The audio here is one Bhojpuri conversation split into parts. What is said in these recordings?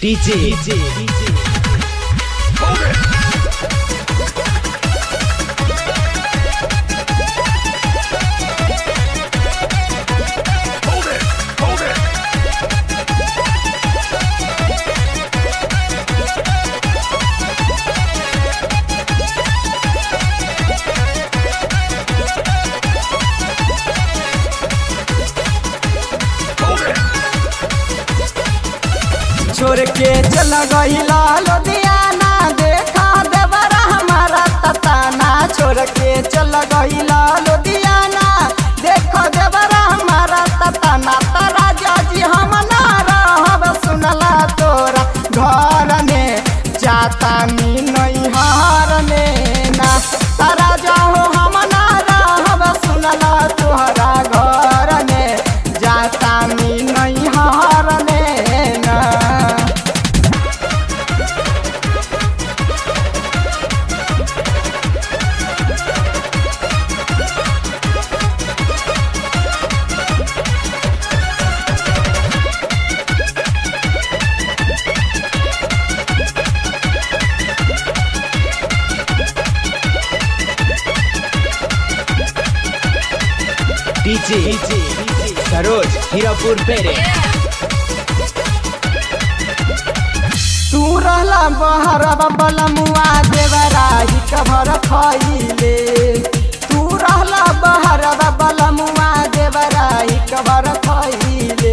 DJ, DJ, Hold it! Hold it! Hold it! छोड़ के चल गईला लुधियाना देखा देवरा हमारा तताना छोड़ के चल गईला लुधियाना देखो देवरा हमारा तताना तारा जाजी हम ना रहब सुनला तोरा घर में जाता नी नैहर में ना तारा जाहो हम ना रहब सुनला तोहरा घर में जाता नी नैहर में ना DJ, सरोज हीरापुर पेरे तू रहला बहरबा बलमुआ देवराही कभर खइले तू रहला बहरबा बलमुआ देवराही कभर खइले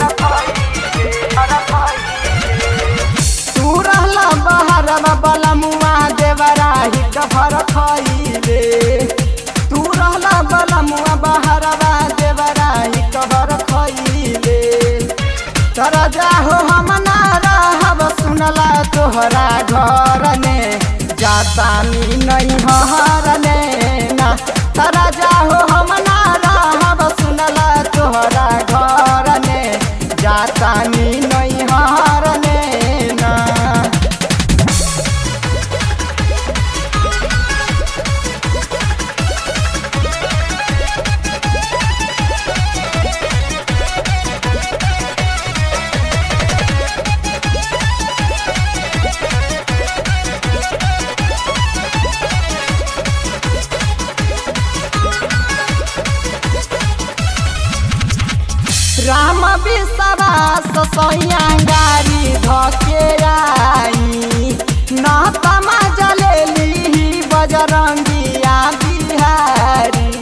तू रहला बहरबा बलमुआ देवराही कभर खइले तू रहला बलमुआ बहरबा देवराही कभर खइले तोरा जाहो हम ना रहब सुनला तोहरा घर में जातानी नहीं हर ना तोरा जाहो हम ना रहब सुनला तोहरा घर में जातानी नहीं हर ना राम विश्वास सैया गाड़ी धके आई न तमा जलेली बजरंगिया बिहारी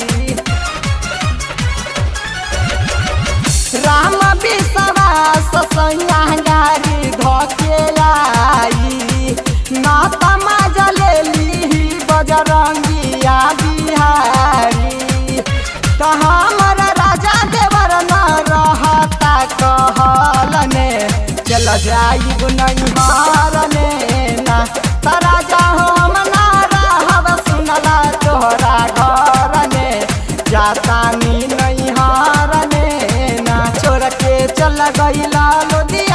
राम विश्वास सैया गाड़ी धके आई न तमा जलेली बजरंगिया बिहारी त हमर राजा देवर न रहता कहल ने चल जाइब नहीं हारने ना त राजा हम ना रहब सुनला तोहरा घर में जातानी नहीं हारने ना छोड़ के चल गईला लोदी